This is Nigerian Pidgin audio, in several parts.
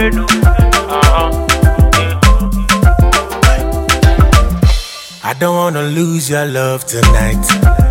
brain. oh. Uh-huh. I don't wanna lose your love tonight.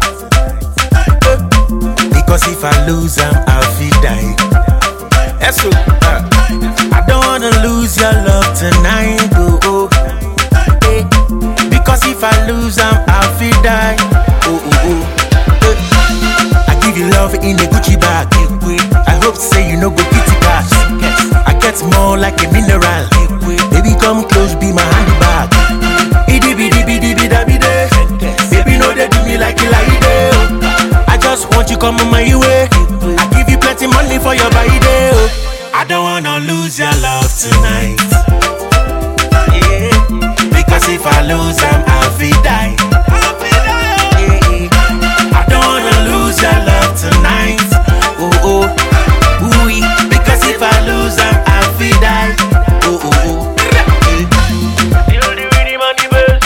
Because if I lose, I'm I'll feel die. Yes, sir. Uh, I don't wanna lose your love tonight. Oh, oh. Eh. Because if I lose, I'm I'll feel die. Oh, oh, oh. Eh. I give you love in a Gucci bag. I hope say you know go kitty cash. I get more like a mineral. Baby, come close, be my handbag. Idi bidi bidi bida bide. Baby, no they do me like you like it. oh. I just want you come on my way. I give you plenty money for your body. oh. I don't wanna lose your love tonight. Yeah. Because if I lose, I'm I'll be die. Yeah. I don't wanna lose your love tonight. Oh oh, ooh Because if I lose, I'm I'll be die. Oh oh oh. Yeah. Feel the rhythm and the bass.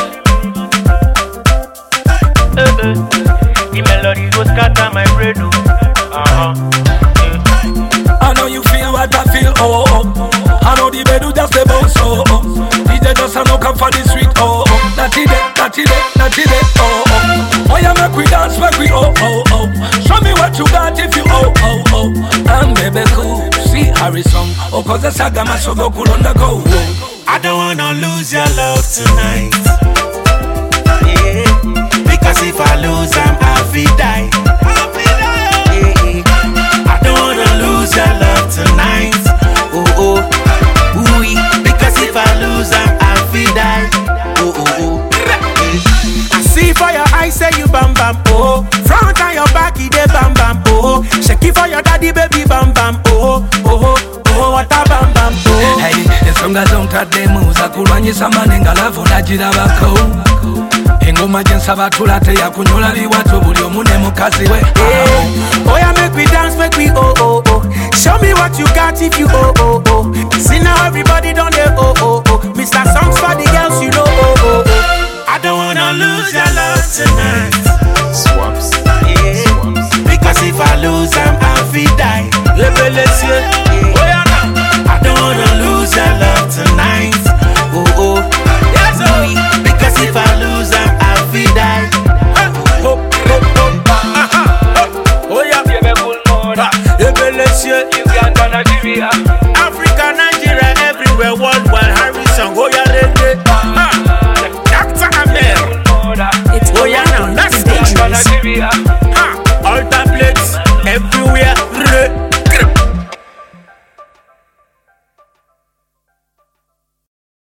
Eh, eh. The melody go scatter my brain. oh. Uh-huh. I know you feel what I feel, oh, oh. I know the bed just a bounce, oh, oh. DJ just a knock up for the street, oh, oh. Natty day, natty day, natty day, oh, oh. Oh, yeah, make we dance, make we, oh, oh, oh. Show me what you got if you, oh, oh, oh. And baby, cool, see Harrison, oh, cause the saga must go cool on the go, oh. I don't wanna lose your love tonight. Yeah. Because if I lose, I'm happy die. Yeah. I don't wanna lose your love tonight. Oh oh, ooh Because if I lose, I'm happy die. Oh oh oh. Yeah. I see for your eyes, say you bam bam oh. Front and your back, it dey bam bam oh. Shake it for your daddy, baby bam bam oh oh oh. What a bam bam oh. Hey, ensonga zontadde muza kulwanyisa manenga lavu nagirabako engoma gyensaba tula teyakunyola liwato buli omu ne mukazi we Yeah. Oh yeah, make we dance, make we oh oh oh. Show me what you got if you oh oh oh. See now everybody done they oh oh oh. Mr. Songs for the girls, you know oh oh oh. I don't wanna lose your love tonight. Swaps. Yeah. Because if I lose, I'm happy die. Revelation. Yeah. Oh yeah, now. I don't wanna lose your love tonight. Oh oh. Yes, oh. Because if I lose, I'm happy die. Oh, oh, oh, oh. Oh yeah. Revelation. Uganda, Nigeria. Africa, Nigeria, everywhere, worldwide. Harrison, oh yeah, reggae. Ah, Dr. Amel. It's Oh yeah, now let's go. Uganda, Nigeria. Ha, altar plates everywhere.